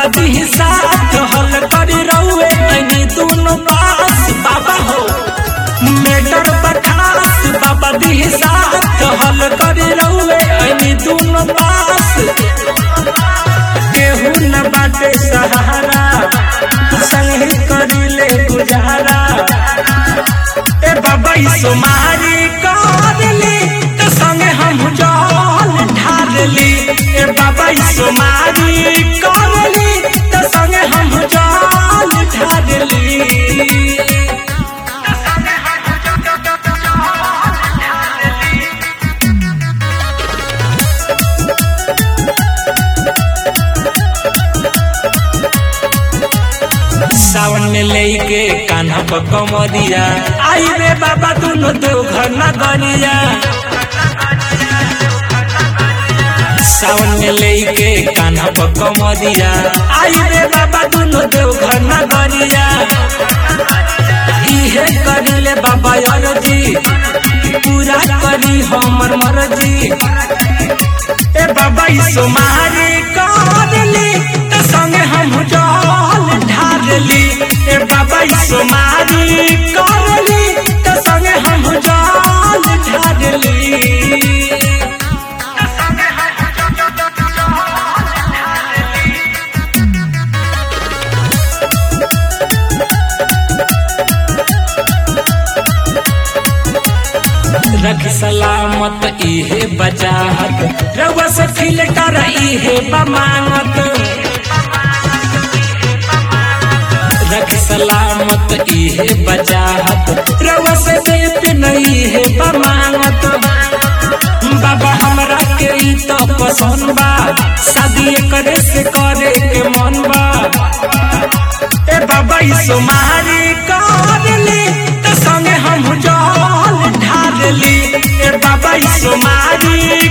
दी साथ हल कर रहुए ऐनी दोनों पास बाबा हो मेटर बखास बाबा दी साथ हल कर रहुए ऐनी दोनों पास केहू न बाटे सहारा संगे करिले गुजारा ए बाबा ई सोमारी करली त संगे हम जल ढारली ए बाबा ई सोमारी करली त संगे हम जल ढारली सावन में लेके कान्हा पर कमरिया आई रे बाबा दोनों देवघर नगरिया सावन में लेके कान्हा पर कमरिया आई रे बाबा दोनों देवघर नगरिया इहे करिले बाबा अरजी पूरा करी हमर मरजी ए बाबा ई सोमारी करली त संगे हम जल ढारली ए बाबा ई सोमारी करली त संगे हम जल ढारली रख सलामत इहे बचाहत रउआ से फिल्टर इहे बमांगत रख सलामत इहे बचाहत रउआ से देत नहीं है बमांगत बाबा हमरा के ई तो पसंद बा शादी करे से करे के मन बा ए बाबा ई सोमारी करली त संगे हम जल ढारली ए बाबा ई सोमारी